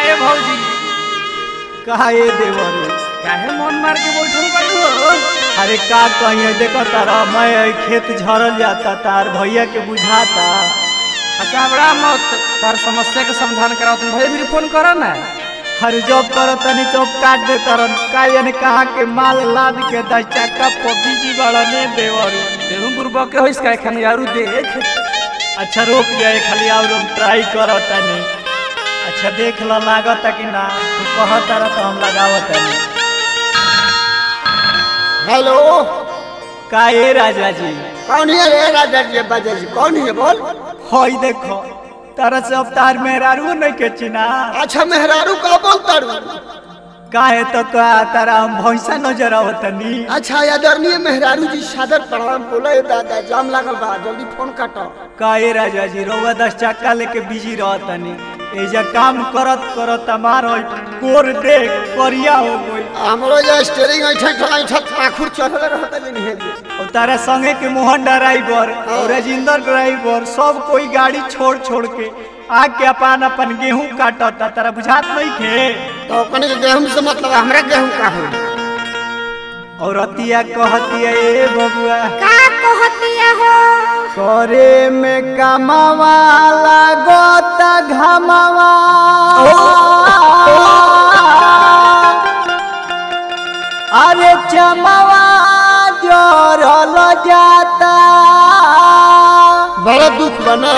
ए भौजी काहे देवरू काहे मन मार के बैठल बाड़ू हो अरे का कहिए देखो तारा मैं ई खेत झरल जाता तार भैया के बुझाता अच्छा बड़ा मत तार समस्या के समाधान कराओ तुम भाई भी फोन करो ना हर जॉब करो तनी चौप काट दे तरन का यानी कहा के माल लाद के दस चक्का पपी जी बड़ा ने देवरू तेहू बुरबा के होइस का एखन यारू देख अच्छा रोक जाए खाली और हम ट्राई करो तनी अच्छा देख लो लागत कि ना तू कह तारा तो हम लगावत तनी हेलो का ए राजा जी कौन है रे राजा जी बाजा जी कौन है बोल हई देखो तारा से अब तार मेहरारू नहीं के चिना अच्छा मेहरारू का बोलता रू काहे तो का तारा हम भैंसा नजर आवतनी अच्छा आदरणीय मेहरारू जी सादर प्रणाम बोले दादा जाम लागल बा जल्दी फोन काटो काहे राजा जी रोवा दस चक्का लेके बिजी रहतनी एजा काम करत करत हमार होई कोर देख करिया हो गई हमरो जे स्टीयरिंग ऐठा ऐठा पाखुर चढ़ल रहता नहीं है जे और तारा संगे के मोहन ड्राइवर और राजेंद्र ड्राइवर सब कोई गाड़ी छोड़ छोड़ के आके अपन अपन गेहूं काटता तारा बुझात नहीं खे तो कने के गेहूं से मतलब हमरा गेहूं का हो और अतिया कहतिया ए बबुआ का कहतिया हो करे में कमावा लागत घमावा अरे चमावा जोरल जाता बड़ा दुख बना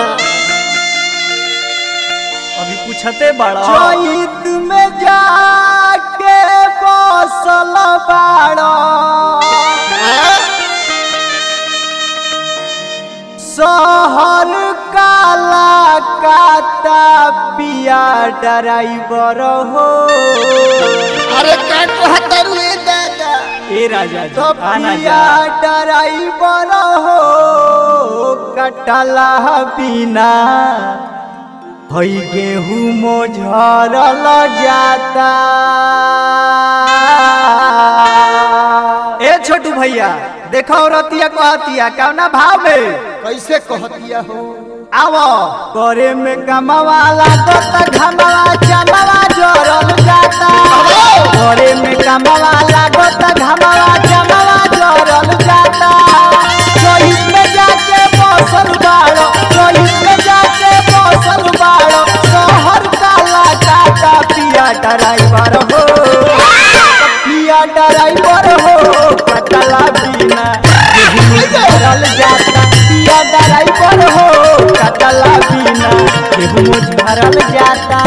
अभी पूछते बड़ा चैत में जाके बसल बाड़ा शहर काला काता पिया ड्राइवर हो अरे का कहता रू ए दादा ए राजा जी तो आना पिया जा ड्राइवर हो कटला बिना हई गेहूं मोझरल जाता ए छोटू भैया देखो रतिया कहतिया कौना भाव में कैसे कहतिया हो आवो करे में कमावा लागत घमावा चमावा जोरल जाता करे में कमावा लागत घमावा चमावा जोरल जाता चोइस में जाके बसल बाड़ो चोइस में जाके बसल बाड़ो शहर काला काटा पिया ड्राइवर हो पिया ड्राइवर हो कटला बिना झरल जाता पिया ड्राइवर हो कटला बिना गेहूं झरल जाता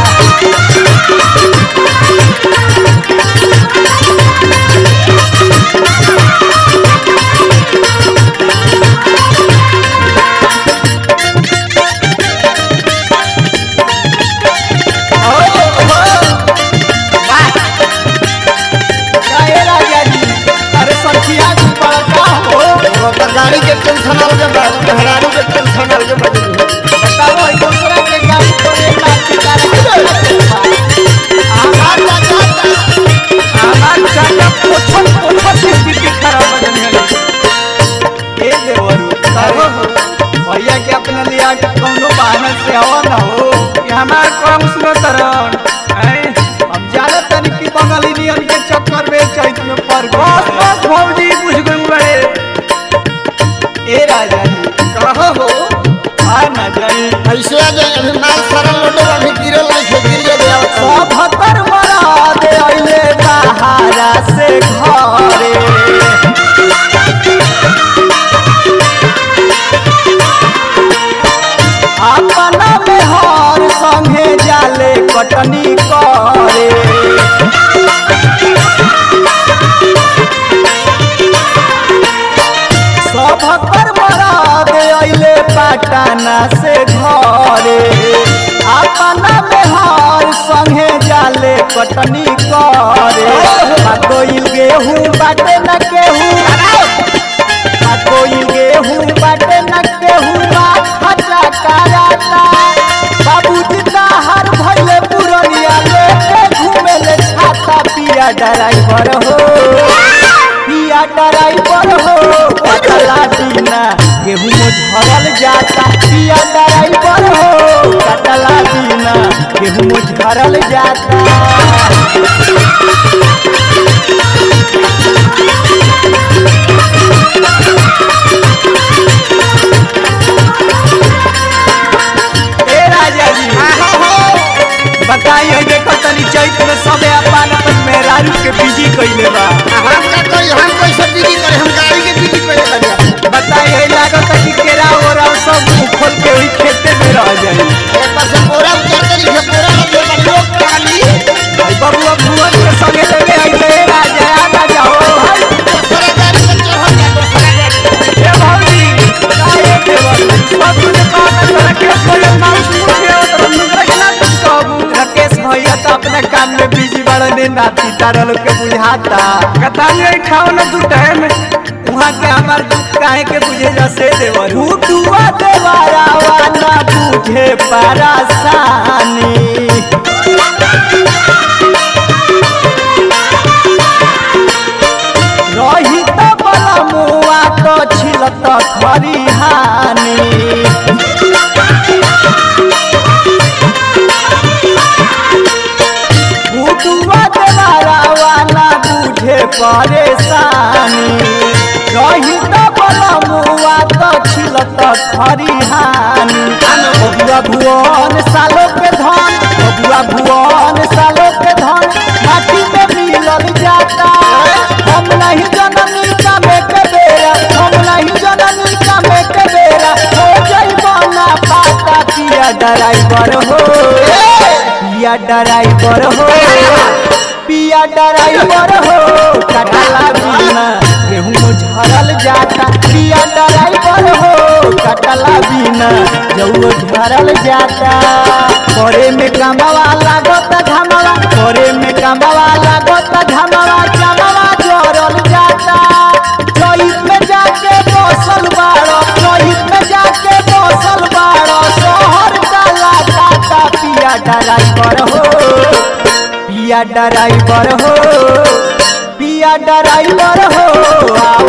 काहे राजा जी अरे सखिया तू बड़का हो वो तो गाड़ी के टेंशन आल के बाद मेहरारू के टेंशन आल के बाद बताओ ई दूसरा के गाड़ी पर एक लाठी का आहार का जाता हमार चाचा पोछल पोछल की स्थिति खराब हो जाने लगी ए देवरू कहो हो भैया के अपना लिया के कौनो बहाना से आवा ना हो कि हमार काम सुनो तरन हैं हम जानत तनी कि बंगाली नियन के चक्कर में चैत में पड़ बस गए बस भौजी बुझ गई बड़े ए राजा जी कहो हो आ ना जाई ऐसे आ जाए अभी माल सारा लोटो अभी गिरल नहीं है गिर जाए आओ सभतर मरा दे अइले बहारा से घरे अपना में हर संगे जाले कटनी करे सभतर मरा दे अइले पटना से घरे अपना में हर संगे जाले कटनी करे कोई गेहूं बाटे न केहूं आ कोई गेहूं बाटे न केहूं खचा कराता बाबूजी हर भइले पुरनिया लेके घूमे ले छाता पिया ड्राइवर हो पिया ड्राइवर हो कटला बिना गेहूं झरल जाता पिया ड्राइवर हो कटला बिना गेहूं झरल झरल जाता ए राजा जी बताइए देखो तनी चैत में सबे अपन अपन मेहरारू के बिजी कइले बा हम का कोई हम कोई सब बिजी करे हम गाड़ी के बिजी करे बनिया बताइए लागत है कि केरा ओरा सब मुंह खोल के वही खेते में रह जाए एक पास से बोरा उतार कर ये बोरा लगे बनियो काली भाई बबुआ भुवन के संगे लेके आइले राजा आ जाओ भाई दूसरा गाड़ी पे चढ़ जा दूसरा गाड़ी ए भौजी काहे देवर सब तुझे पाना तोरा के कोई माउस मुखे और मुंगरा के ना कुछ कहबू राकेश भैया तो अपने काम में बिजी बड़ने नाती तारा लोग के बुझाता कतानी खाओ ना दू टाइम वहाँ के हमार दुख काहे के बुझे जैसे देवर हुटुआ देवारा वाला बुझे परासानी रही तो बला मुआ तो छिलत खरिहानी बुटुआ देवारा वाला बुझे परेशानी रही तो बला मुआ तो छिलत खरिहानी बबुआ भुवन सालो के धन बबुआ भुवन सालो के धन माटी में मिलल जाता हम नहीं जननी का में के बेरा हम नहीं जननी का में के बेरा हो जइबो ना पाता पिया ड्राइवर हो पिया ड्राइवर हो पिया ड्राइवर हो कटला बिना गेहूं झरल जाता पिया ड्राइवर हो कटला बिना जऊ झरल जाता करे में कमवा लागत घमवा करे में कमवा लागत घमवा चमवा जोरल जाता चोइस में जाके बसल बाड़ो चोइस में जाके बसल बाड़ो शहर डाला टाटा पिया ड्राइवर हो पिया ड्राइवर हो पिया ड्राइवर हो आ